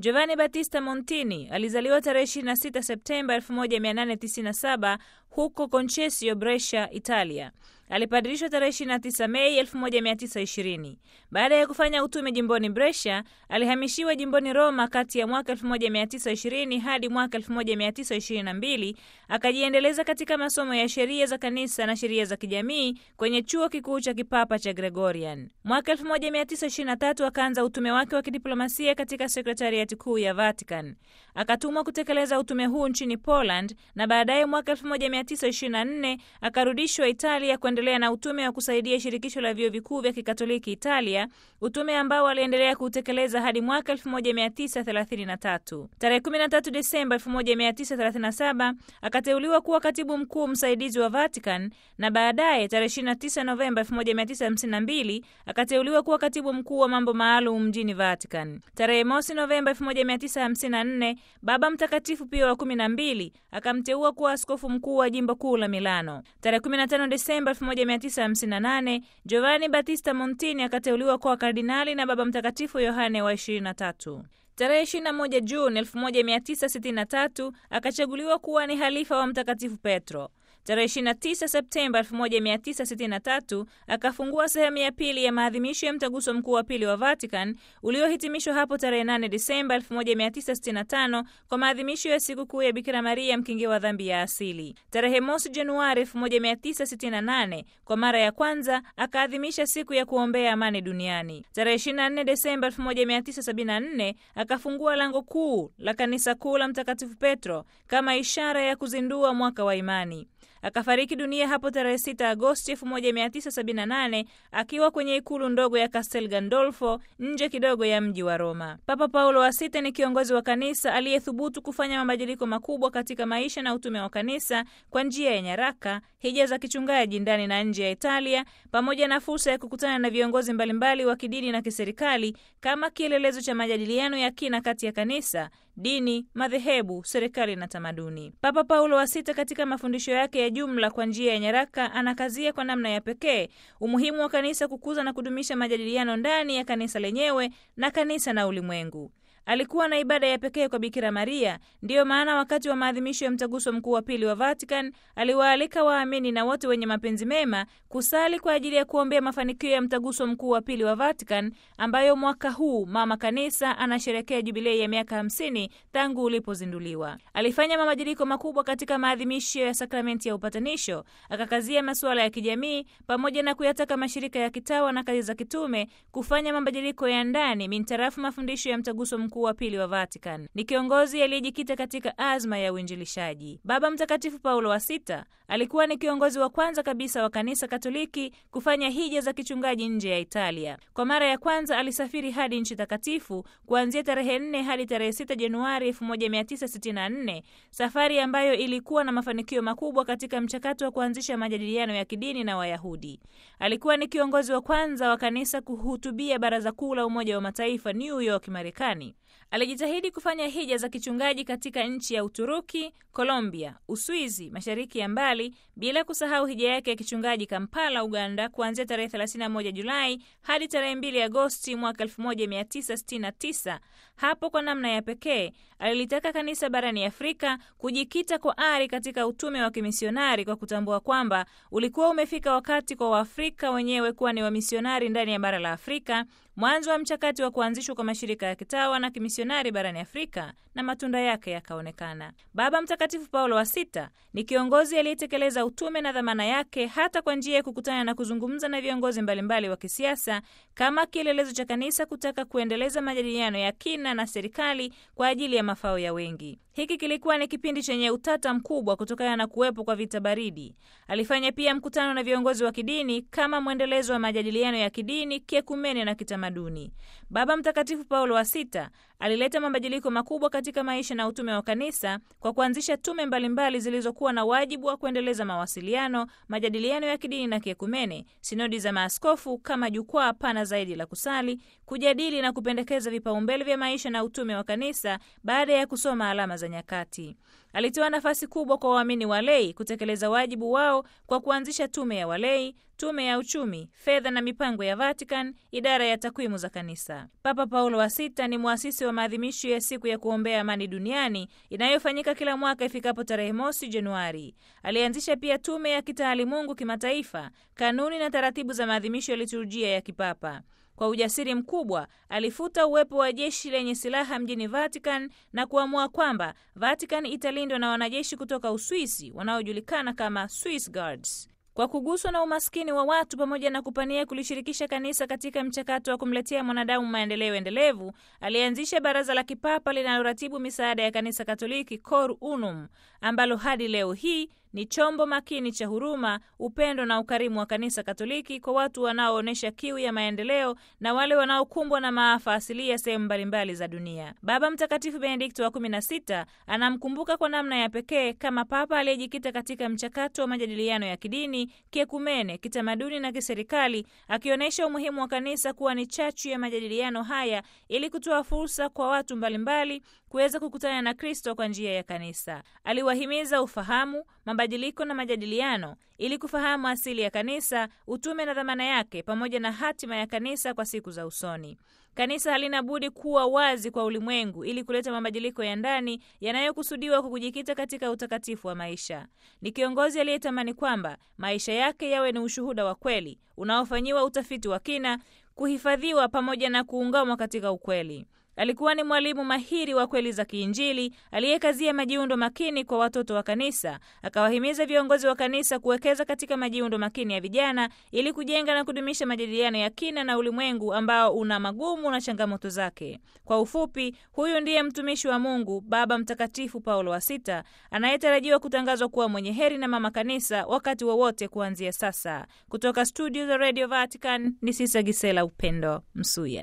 Giovanni Battista Montini alizaliwa tarehe 26 Septemba 1897 huko Concesio, Brescia, Italia. Alipadirishwa tarehe 29 Mei 1920. Baada ya kufanya utume jimboni Brescia, alihamishiwa jimboni Roma kati ya mwaka 1920 hadi mwaka 1922. Akajiendeleza katika masomo ya sheria za kanisa na sheria za kijamii kwenye chuo kikuu cha kipapa cha Gregorian. Mwaka 1923 akaanza utume wake wa kidiplomasia katika sekretariati kuu ya Vatican. Akatumwa kutekeleza utume huu nchini Poland na baadaye mwaka 1924 akarudishwa Italia kuendelea na utume wa kusaidia shirikisho la vyuo vikuu vya Kikatoliki Italia, utume ambao aliendelea kuutekeleza hadi mwaka 1933. Tarehe 13 Desemba 1937 akateuliwa kuwa katibu mkuu msaidizi wa Vatican na baadaye tarehe 29 Novemba 1952 akateuliwa kuwa katibu mkuu wa mambo maalum mjini Vatican. Tarehe mosi Novemba 1954 Baba Mtakatifu Pio wa 12 akamteua kuwa askofu mkuu wa jimbo kuu la Milano. Tarehe 15 Desemba 1958 Giovanni Battista Montini akateuliwa kuwa kardinali na Baba Mtakatifu Yohane wa 23. Tarehe 21 Juni 1963 akachaguliwa kuwa ni halifa wa Mtakatifu Petro. Tarehe 29 Septemba 1963 akafungua sehemu ya pili ya maadhimisho ya mtaguso mkuu wa pili wa Vatican uliohitimishwa hapo tarehe 8 Disemba 1965 kwa maadhimisho ya sikukuu ya Bikira Maria mkingi wa dhambi ya asili. Tarehe mosi Januari 1968 kwa mara ya kwanza akaadhimisha siku ya kuombea amani duniani. Tarehe 24 Desemba 1974 akafungua lango kuu la kanisa kuu la Mtakatifu Petro kama ishara ya kuzindua mwaka wa imani. Akafariki dunia hapo tarehe 6 Agosti 1978 akiwa kwenye ikulu ndogo ya Castel Gandolfo nje kidogo ya mji wa Roma. Papa Paulo wa Sita ni kiongozi wa kanisa aliyethubutu kufanya mabadiliko makubwa katika maisha na utume wa kanisa kwa njia ya nyaraka, hija za kichungaji ndani na nje ya Italia, pamoja na fursa ya kukutana na viongozi mbalimbali wa kidini na kiserikali kama kielelezo cha majadiliano ya kina kati ya kanisa dini, madhehebu, serikali na tamaduni. Papa Paulo wa Sita katika mafundisho yake ya jumla kwa njia ya nyaraka anakazia kwa namna ya pekee umuhimu wa kanisa kukuza na kudumisha majadiliano ndani ya kanisa lenyewe na kanisa na ulimwengu. Alikuwa na ibada ya pekee kwa Bikira Maria. Ndiyo maana wakati wa maadhimisho ya mtaguso mkuu wa pili wa Vatican aliwaalika waamini na wote wenye mapenzi mema kusali kwa ajili ya kuombea mafanikio ya mtaguso mkuu wa pili wa Vatican, ambayo mwaka huu mama kanisa anasherekea jubilei ya miaka hamsini tangu ulipozinduliwa. Alifanya mabadiliko makubwa katika maadhimisho ya sakramenti ya upatanisho, akakazia masuala ya kijamii pamoja na kuyataka mashirika ya kitawa na kazi za kitume kufanya mabadiliko ya ndani mintarafu mafundisho ya mtaguso mkuu wa pili wa Vatican. Ni kiongozi aliyejikita katika azma ya uinjilishaji. Baba Mtakatifu Paulo wa Sita alikuwa ni kiongozi wa kwanza kabisa wa kanisa Katoliki kufanya hija za kichungaji nje ya Italia. Kwa mara ya kwanza alisafiri hadi nchi takatifu kuanzia tarehe 4 hadi tarehe 6 Januari 1964, safari ambayo ilikuwa na mafanikio makubwa katika mchakato wa kuanzisha majadiliano ya kidini na Wayahudi. Alikuwa ni kiongozi wa kwanza wa kanisa kuhutubia Baraza Kuu la Umoja wa Mataifa New York, Marekani. Alijitahidi kufanya hija za kichungaji katika nchi ya Uturuki, Colombia, Uswizi, mashariki ya mbali, bila kusahau hija yake ya kichungaji Kampala, Uganda, kuanzia tarehe 31 Julai hadi tarehe 2 Agosti mwaka 1969. Hapo kwa namna ya pekee alilitaka kanisa barani Afrika kujikita kwa ari katika utume wa kimisionari kwa kutambua kwamba ulikuwa umefika wakati kwa Waafrika wenyewe kuwa ni wamisionari ndani ya bara la Afrika, mwanzo wa mchakato wa kuanzishwa kwa mashirika ya kitawa na kimisionari barani Afrika, na matunda yake yakaonekana. Baba Mtakatifu Paulo wa Sita ni kiongozi aliyetekeleza utume na dhamana yake hata kwa njia ya kukutana na kuzungumza na viongozi mbalimbali wa kisiasa kama kielelezo cha kanisa kutaka kuendeleza majadiliano ya kina na serikali kwa ajili ya mafao ya wengi. Hiki kilikuwa ni kipindi chenye utata mkubwa kutokana na kuwepo kwa vita baridi. Alifanya pia mkutano na viongozi wa kidini kama mwendelezo wa majadiliano ya kidini, kiekumene na kitamaduni. Baba Mtakatifu Paulo wa Sita alileta mabadiliko makubwa katika maisha na utume wa kanisa kwa kuanzisha tume mbalimbali zilizokuwa na wajibu wa kuendeleza mawasiliano, majadiliano ya kidini na kiekumene, sinodi za maaskofu kama jukwaa pana zaidi la kusali, kujadili na kupendekeza vipaumbele vya maisha na utume wa kanisa baada ya kusoma alama za za nyakati. Alitoa nafasi kubwa kwa waamini walei kutekeleza wajibu wao kwa kuanzisha tume ya walei, tume ya uchumi, fedha na mipango ya Vatican, idara ya takwimu za kanisa. Papa Paulo wa Sita ni mwasisi wa maadhimisho ya siku ya kuombea amani duniani inayofanyika kila mwaka ifikapo tarehe mosi Januari. Alianzisha pia tume ya kitaalimungu kimataifa, kanuni na taratibu za maadhimisho ya liturujia ya kipapa. Kwa ujasiri mkubwa alifuta uwepo wa jeshi lenye silaha mjini Vatican na kuamua kwamba Vatican italindwa na wanajeshi kutoka Uswisi wanaojulikana kama Swiss Guards. Kwa kuguswa na umaskini wa watu pamoja na kupania kulishirikisha kanisa katika mchakato wa kumletea mwanadamu maendeleo endelevu, alianzisha baraza la kipapa linaloratibu misaada ya kanisa Katoliki, Cor Unum, ambalo hadi leo hii ni chombo makini cha huruma, upendo na ukarimu wa kanisa Katoliki kwa watu wanaoonyesha kiu ya maendeleo na wale wanaokumbwa na maafa asilia sehemu mbalimbali za dunia. Baba Mtakatifu Benedikto wa 16 anamkumbuka kwa namna ya pekee kama papa aliyejikita katika mchakato wa majadiliano ya kidini, kiekumene, kitamaduni na kiserikali, akionyesha umuhimu wa kanisa kuwa ni chachu ya majadiliano haya ili kutoa fursa kwa watu mbalimbali kuweza kukutana na Kristo kwa njia ya kanisa. Aliwahimiza ufahamu, mabadiliko na majadiliano ili kufahamu asili ya kanisa, utume na dhamana yake, pamoja na hatima ya kanisa kwa siku za usoni. Kanisa halina budi kuwa wazi kwa ulimwengu ili kuleta mabadiliko ya ndani yanayokusudiwa kwa kujikita katika utakatifu wa maisha. Ni kiongozi aliyetamani kwamba maisha yake yawe ni ushuhuda wa kweli unaofanyiwa utafiti wa kina, kuhifadhiwa pamoja na kuungamwa katika ukweli. Alikuwa ni mwalimu mahiri wa kweli za kiinjili aliyekazia majiundo makini kwa watoto wa kanisa. Akawahimiza viongozi wa kanisa kuwekeza katika majiundo makini ya vijana ili kujenga na kudumisha majadiliano ya kina na ulimwengu ambao una magumu na changamoto zake. Kwa ufupi, huyu ndiye mtumishi wa Mungu Baba Mtakatifu Paulo wa Sita anayetarajiwa kutangazwa kuwa mwenye heri na mama kanisa wakati wowote wa kuanzia sasa. Kutoka studio za Radio Vatican ni Sisa Gisela Upendo Msuya.